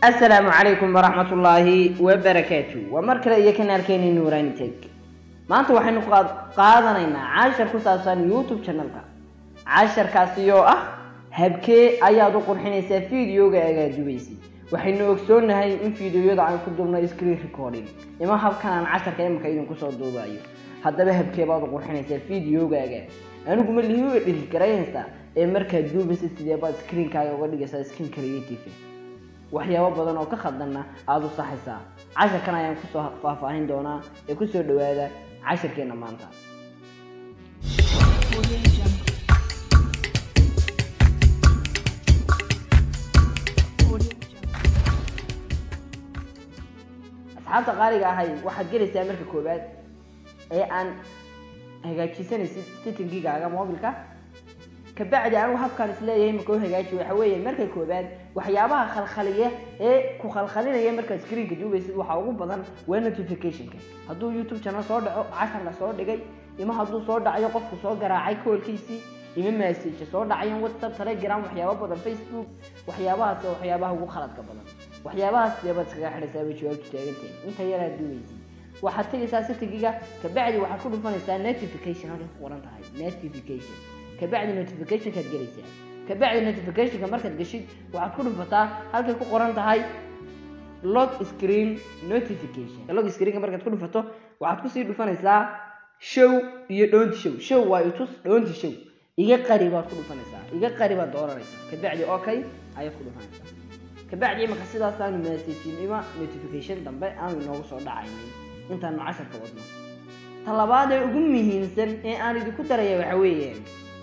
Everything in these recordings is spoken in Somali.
asalaamu calaykum waraxmat ullaahi wabarakaatu waa mar kale iyo kanaalkeeni nuurani teg maanta waxaynu qaadanaynaa cashar ku saabsan youtube channelka casharkaasi oo ah habkee ayaad u qurxinaysaa videoga agaad dubaysid waxaynu ogsoonahay in videoyada aan ku dubno screen recording ima habkan aan casharka imika idinku soo duubayo haddaba habkee baad u qurxinaysaa videogaaga anigu ma lihi dhiri garaynaysaa ee markaad duubaysid sidee baad screenkaaga uga dhigaysaa screen creative waxyaabo badan oo ka khaldanna aada u saxaysaa casharkan ayaan kusoo faahfaahin doonaa ee kusoo dhawaada casharkeena maanta asxaabta qaaliga ahay waxaad gelaysaa marka koowaad ee aan hagaajisanaysid settingigaaga mobilka kabacdi anigu habkaan isleeyahay marka u hagaaji waxa weeye marka koobaad waxyaabaha khalkhaliya ee ku khalkhalinaya markaad screenka duubaysid waxaa ugu badan waa notificationka hadduu youtube channel soo dhaco cashar la soo dhigay ima hadduu soo dhacayo qofku soo garaacay koolkiisii ima message soo dhacayan whatsapp telegram waxyaaba badan facebook waxyaabahaas oo waxyaabaha ugu khaladka badan waxyaabahaas deebaad iskaga xidhaysaa bay jawaabtu taagantahay inta yaraad duubaysid waxaad tegaysaa settingiga kabacdi waxaad ku dhufanaysaa notification halkay ku qoran tahay notification kabacdi notificationkaad gelaysaa kabacdi notificationka markaad geshid waxaad ku dhufataa halkay ku qoran tahay log screen notification log screenka markaad ku dhufato waxaad kusii dhufanaysaa show iyo dhoonti show show waa itus dhoonti show iga qari baad ku dhufanaysaa iga qari baad dooranaysaa kabacdi okay ayaad ku dhufanaysaa kabacdi imaka sidaasaanu messagin ima notification dambe aanu inoogu soo dhacaynin intaanu casharka wadno talabaad ee ugu muhiimsan ee aan idinku daraya waxa weeyaan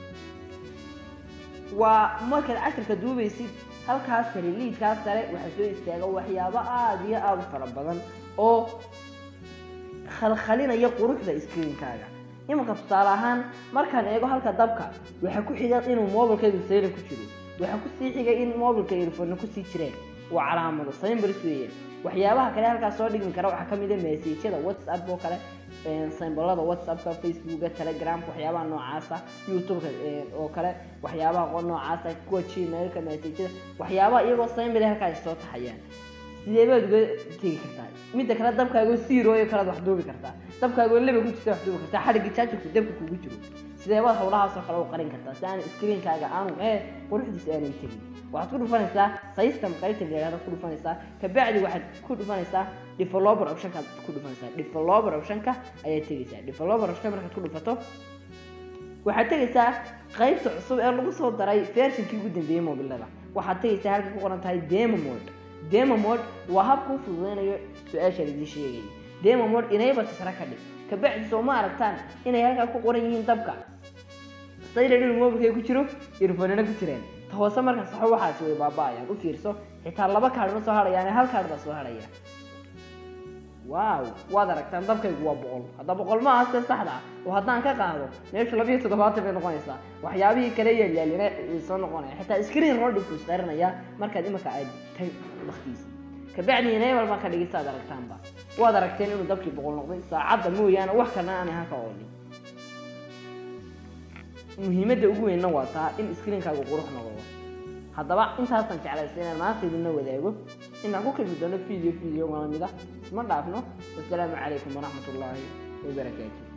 waa markaad casharka duubaysid halkaas sare liidkaas sare waxaa soo istaaga waxyaabo aada iyo aada u fara badan oo khalkhalinaya quruxda screenkaaga imanka tusaale ahaan markaan eego halka dabka waxaa ku xiga inuu mobilkaygu saylan ku jiro waxaa kusii xigay in mobilka ilfona kusii jireen waa calaamado symbols weeyaan waxyaabaha kale halkaas soo dhigmi kara waxaa kamid a messajada whatsapp oo kale symbolada whatsappka facebooka telegramka waxyaabaha noocaasa youtubeka oo kale waxyaabaha noocaasa kuwa gmailka messajada waxyaabaha iyagoo symbol halkaas soo taxayaan sidee baad uga tegi kartaa midda kale dabkaagoo siirooyo kalead wax duubi kartaa dabkaagoo leba ku jirta wax duubi kartaa xadhigii jaajarku dabka kugu jiro sidee baad hawlahaasoo kale u qarin kartaa si aan screenkaaga aanu ee quruxdiisa aanay tegin waxaad ku dhufanaysaa system qaybta la yidhahda ku dhufanaysaa kabacdi waxaad ku dhufanaysaa developer optionkaad ku dhufanaysaa developer optionka ayaad tegaysaa developer option markaad ku dhufato waxaad tegaysaa qaybta cusub ee lagu soo daray versionkii ugu dambeeyey mobilada waxaad tegaysaa halka ku qoran tahay demo mode demo mode waa habka u fududeynayo su-aasha laidii sheegay demo mode inayba tisra ka dhig kabacdi soo ma aragtaan inay halkaa ku qoran yihiin dabka saylan inuu mobilkay ku jiro irfonana ku jireen ta hoose marka saxo waxaasi way baaba-ayaan u fiirso xitaa laba kaadh ma soo hadhayaan hal kaadh baa soo hadhaya waaw waad aragtaan dabkaygu waa boqol hadda boqol ma aha se saxda ah oo haddaan ka qaado meesha labiiyo toddobaatan bay noqonaysaa waxyaabihii kale yaalyaalina way soo noqonaya xitaa screen rodhi buu isqarinaya markaad imika aad tay waktiisa kabacdi enable baan ka dhigaysa ad aragtaanba waad aragteen inuu dabkii boqol noqday saacadda mooyaane wax kalena aanay halka oolin muhiimadda ugu weynna waa taa in screenkaagu qurux noqdo haddaba intaasaan jeclaysa inaan maanta idinla wadaago inaan ku kalmi doono video video lamid ah isma dhaafno wasalaamu calaykum waraxmat ullaahi wabarakaatu